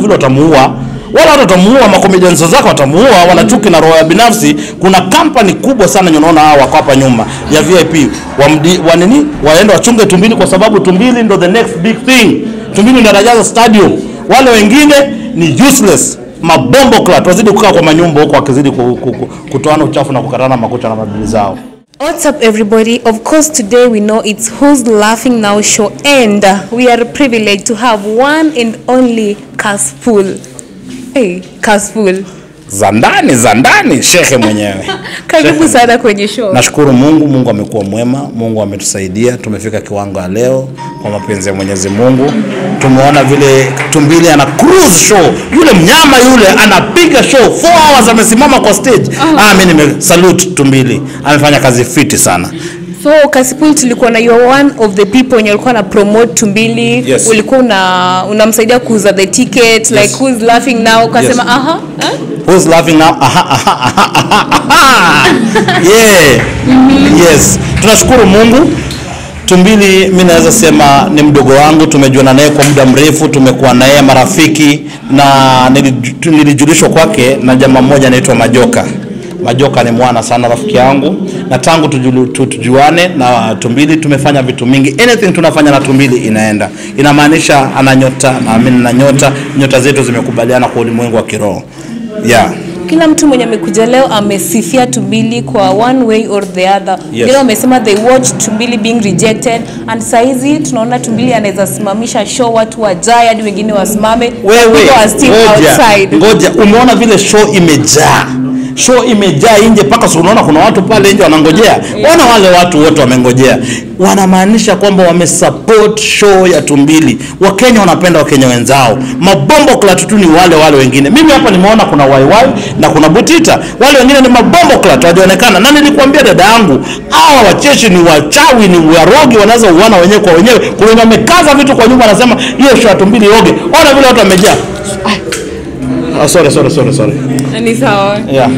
vile watamuua wala watu watamuua, makomedians zake watamuua, wana chuki na roho ya binafsi. Kuna kampani kubwa sana yenye unaona hao wako hapa nyuma ya VIP wa, mdi, wa nini waende wachunge Tumbili kwa sababu Tumbili ndo the next big thing. Tumbili ndo anajaza stadium, wale wengine ni useless mabombo clat, wazidi kukaa kwa manyumba huko wakizidi ku- ku- ku- kutoana uchafu na kukatana makucha na mabili zao. What's up, everybody? Of course, today we know it's Who's Laughing Now show, and uh, we are privileged to have one and only Kaspool. Hey, Kaspool. Za ndani za ndani, shehe mwenyewe. Karibu sana kwenye show. Nashukuru Mungu, Mungu amekuwa mwema, Mungu ametusaidia, tumefika kiwango ya leo kwa mapenzi ya Mwenyezi Mungu. Tumeona vile Tumbili ana cruise show, yule mnyama yule anapiga show 4 hours amesimama kwa stage. Ah, mimi nime salute Tumbili, amefanya kazi fiti sana. So Kaspool, tulikuwa na you're one of the people wenye ulikuwa na promote Tumbili. Yes. Ulikuwa una unamsaidia kuuza the ticket like Yes. Who's Laughing Now ukasema Yes. aha. eh? Who's laughing now? Aha, aha, aha, aha, aha. Yeah. Yes. Tunashukuru Mungu. Tumbili mi naweza sema ni mdogo wangu, tumejuana naye kwa muda mrefu, tumekuwa naye marafiki na niliju- nilijulishwa kwake na jamaa mmoja anaitwa Majoka. Majoka ni mwana sana rafiki yangu, na tangu tujulu- tu- tujuane na Tumbili tumefanya vitu mingi. Anything tunafanya na Tumbili inaenda, inamaanisha ana nyota na mimi na nyota, nyota zetu zimekubaliana kwa ulimwengu wa kiroho yeah. Kila mtu mwenye amekuja leo amesifia Tumbili kwa one way or the other. Yes. Leo wamesema they watched Tumbili being rejected and saizi tunaona Tumbili anaweza simamisha show watu wajae hadi wengine wasimame. wewe People are still ngoja, outside. ngoja umeona vile show imejaa show imejaa nje mpaka si unaona kuna watu pale nje wanangojea wana wale watu wote wamengojea wanamaanisha kwamba wamesupport show ya tumbili wakenya wanapenda wakenya wenzao mabombo klat tu ni wale wale wengine mimi hapa nimeona kuna waiwai na kuna butita wale wengine ni mabombo klat wajaonekana na nilikuambia dada yangu hawa wacheshi ni wachawi ni warogi wanaweza uana wenyewe kwa wenyewe kuna wenye wamekaza vitu kwa nyumba anasema hiyo show ya tumbili oge ona vile watu wamejaa Ah, sorry, sorry, sorry, sorry. Ni sawa. Yeah.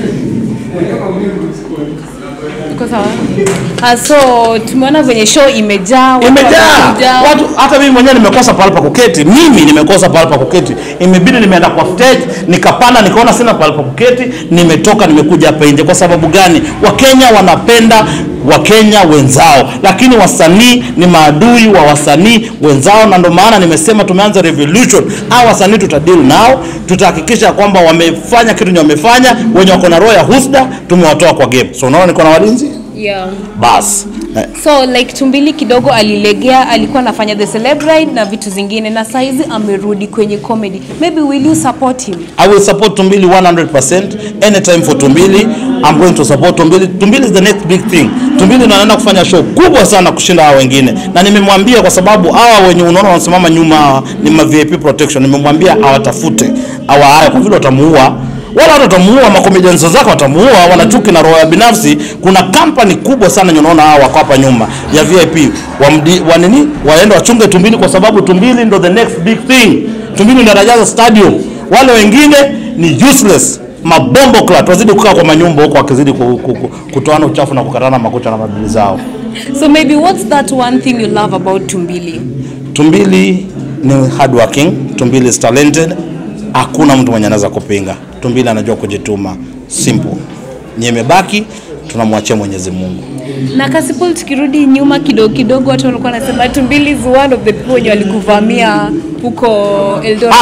Uko sawa? Ah, so tumeona venye show imejaa. watu Imejaa wamekuja. watu, hata mimi mwenyewe nimekosa pahali pa kuketi. Mimi nimekosa pahali pa kuketi, imebidi nimeenda kwa stage, nikapanda, nikaona sina pahali pa kuketi, nimetoka, nimekuja hapa nje. Kwa sababu gani? Wakenya wanapenda Wakenya wenzao, lakini wasanii ni maadui wa wasanii wenzao, na ndio maana nimesema tumeanza revolution. Hao wasanii tutadeal nao, tutahakikisha kwamba wamefanya kitu yenye wamefanya, wenye wako na roho ya husda tumewatoa kwa game. So unaona niko na walinzi Yeah. bas eh. So like Tumbili kidogo alilegea, alikuwa anafanya the celebrate na vitu zingine, na saizi amerudi kwenye comedy. Maybe will you support him? I will support Tumbili 100% anytime for Tumbili. I'm going to support Tumbili. Tumbili is the next big thing. Tumbili ndo anaenda kufanya show kubwa sana kushinda hawa wengine, na nimemwambia kwa sababu hawa wenye unaona wanasimama nyuma hawa ni ma VIP protection. Nimemwambia awatafute hawa haya kwa vile watamuua wala watu watamuua, makomedians zake watamuua, wana chuki na roho ya binafsi. Kuna kampani kubwa sana yenye unaona hawa wako hapa nyuma ya VIP wa, mdi, wa nini waende wachunge Tumbili kwa sababu Tumbili ndo the next big thing. Tumbili ndo anajaza stadium, wale wengine ni useless mabombo clat, wazidi kukaa kwa manyumba huko wakizidi ku, ku, ku, kutoana uchafu na kukatana makucha na mabili zao. So maybe what's that one thing you love about Tumbili? Tumbili ni hardworking, Tumbili is talented, hakuna mtu mwenye anaweza kupinga. Tumbili anajua kujituma, simple. Nyemebaki tunamwachia Mwenyezi Mungu. Na Kasipul, tukirudi nyuma kidogo kidogo, watu walikuwa wanasema Tumbili is one of the people wenye walikuvamia huko Eldoret.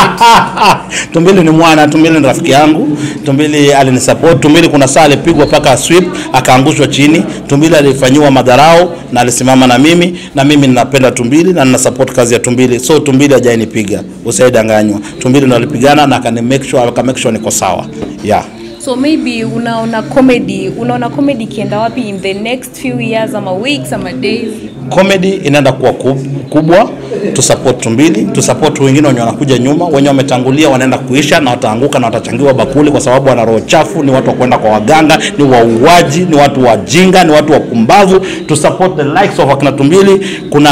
Tumbili ni mwana, Tumbili ni rafiki yangu. Tumbili alinisupport. Tumbili kuna saa alipigwa paka sweep akaangushwa chini. Tumbili alifanyiwa madharau na alisimama na mimi, na mimi ninapenda Tumbili na nina support kazi ya Tumbili. So Tumbili hajainipiga, usaidanganywa. Tumbili ndo alipigana na akani make sure, aka make sure niko sawa. Yeah. So maybe unaona comedy, unaona comedy ikienda wapi in the next few years ama weeks ama days? comedy inaenda kuwa kub- kubwa tu support Tumbili, tu support wengine wenye wanakuja nyuma, wenye wametangulia wanaenda kuisha na wataanguka na watachangiwa bakuli, kwa sababu wana roho chafu, ni watu wa kwenda kwa waganga, ni wauaji, ni watu wajinga, ni watu wapumbavu. Tu support the likes of akina Tumbili. Kuna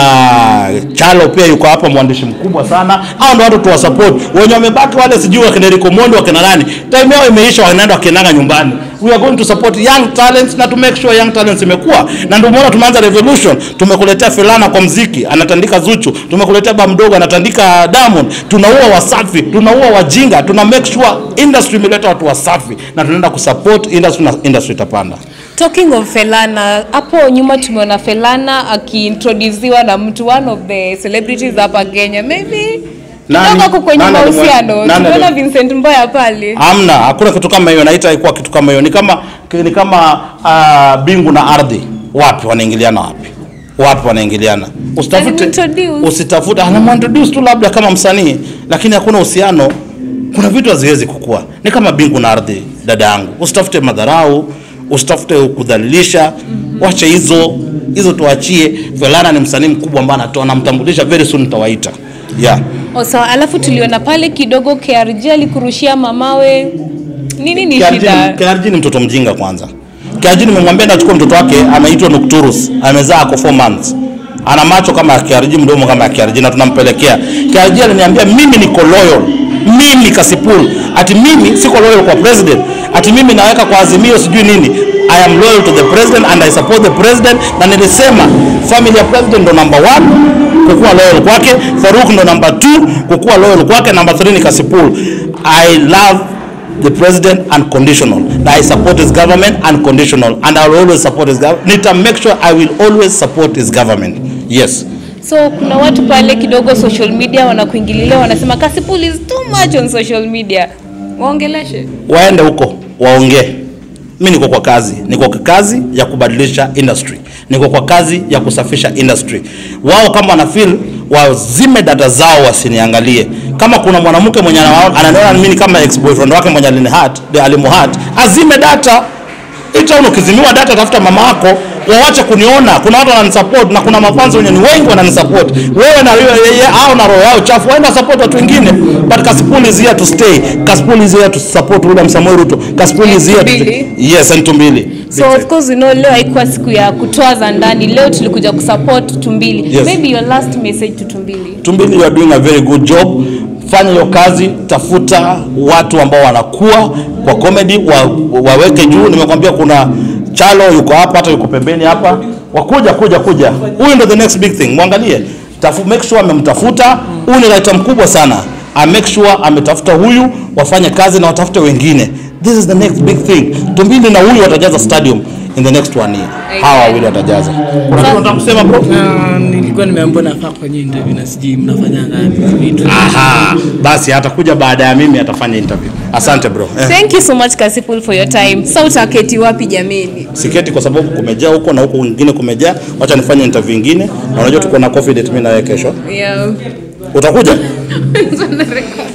Chalo pia yuko hapa, mwandishi mkubwa sana. Hao ndio watu tuwa support. Wenye wamebaki wale sijui wakina Rico Mondi wakina nani, time yao imeisha, wanaenda wakiendaga nyumbani. we are going to support young talents na to make sure young talents imekuwa na ndio maana tumeanza revolution tumekuletea Felana kwa mziki anatandika Zuchu tumekuletea ba mdogo anatandika Diamond tunaua wasafi tunaua wajinga tuna make sure industry imeleta watu wasafi na tunaenda kusupport industry na industry itapanda Talking of Felana, hapo nyuma tumeona Felana akiintroduciwa na mtu one of the celebrities hapa Kenya. Maybe Nani? kidogo ako kwenye Nani alimwe- mahusiano. nani Tumeona alim- Vincent Mboya pale. Hamna, hakuna kitu kama hiyo, naita haikuwa kitu kama hiyo. Ni kama ni kama uh, bingu na ardhi, wapi wanaingiliana wapi? Wapi wanaingiliana? Usitafute, Alimintroduce. usitafute, anamintroduce tu labda kama msanii, lakini hakuna uhusiano. Kuna vitu haziwezi kukua, ni kama bingu na ardhi, dada yangu. Usitafute madharau, usitafute kudhalilisha, wache hizo hizo, tuachie. Felana ni msanii mkubwa ambaye anatoa, namtambulisha very soon, nitawaita yeah. Oh, sawa. Alafu tuliona pale kidogo KRG alikurushia mamawe. Nini ni shida? KRG ni mtoto mjinga kwanza. KRG nimemwambia ndachukua mtoto wake anaitwa Nocturus, amezaa ako 4 months. Ana macho kama ya KRG, mdomo kama ya KRG na tunampelekea. KRG aliniambia mimi niko loyal. Mimi Kasipul. Ati mimi siko loyal kwa president. Ati mimi naweka kwa azimio sijui nini. I am loyal to the president and I support the president na nilisema family ya president ndo number one kukuwa loyal kwake, Faruk ndo number 2 kukuwa loyal kwake, number 3 ni Kasipul. I love the president unconditional that I support his government unconditional and I will always support his government nita make sure I will always support his government yes So kuna watu pale kidogo social media wanakuingililia wanasema Kasipul is too much on social media. Waongeleshe. waende huko waongee mi niko kwa kazi niko kwa kazi ya kubadilisha industry niko kwa kazi ya kusafisha industry wao kama wana feel wazime data zao wasiniangalie kama kuna mwanamke mwenye anaona- ananiona mimi kama ex boyfriend wake mwenye alinihat alimuhat azime data ita ukizimiwa data tafuta mama yako wawache kuniona kuna watu wananisupport na kuna mafanzi wenye ni wengi wananisupport wewe na wewe yeye au na roho yao chafu waenda support watu wengine but Kasipul is here to stay Kasipul is here to support William Samoei Ruto Kasipul is here to Tumbili. yes and Tumbili So of course we know leo haikuwa siku ya kutoa za ndani. Leo tulikuja kusupport Tumbili. Yes. Maybe your last message to Tumbili. Tumbili, you are doing a very good job. Fanya hiyo kazi, tafuta watu ambao wanakuwa kwa comedy wa, waweke juu. Nimekwambia kuna Chalo yuko hapa, hata yuko pembeni hapa, wakuja kuja kuja. Huyu ndo the next big thing, mwangalie, tafu, make sure amemtafuta. Huyu ni writer mkubwa sana, I make sure ametafuta huyu, wafanye kazi na watafute wengine. This is the next big thing. Tumbili na huyu watajaza stadium in the next one year. Hawa wawili watajaza. Kuna kitu unataka kusema bro? Na nilikuwa nimeambiwa nafaa kufanya interview na sijui mnafanyanga vitu. Aha, basi atakuja baada ya mimi atafanya interview. Asante bro. Eh, Thank you so much Kasipul for your time. Sasa utaketi wapi jameni? siketi kwa sababu kumejaa huko na huko kwingine kumejaa. Wacha nifanye interview nyingine. Na unajua tuko na coffee date mimi na wewe kesho. Yeah. Utakuja?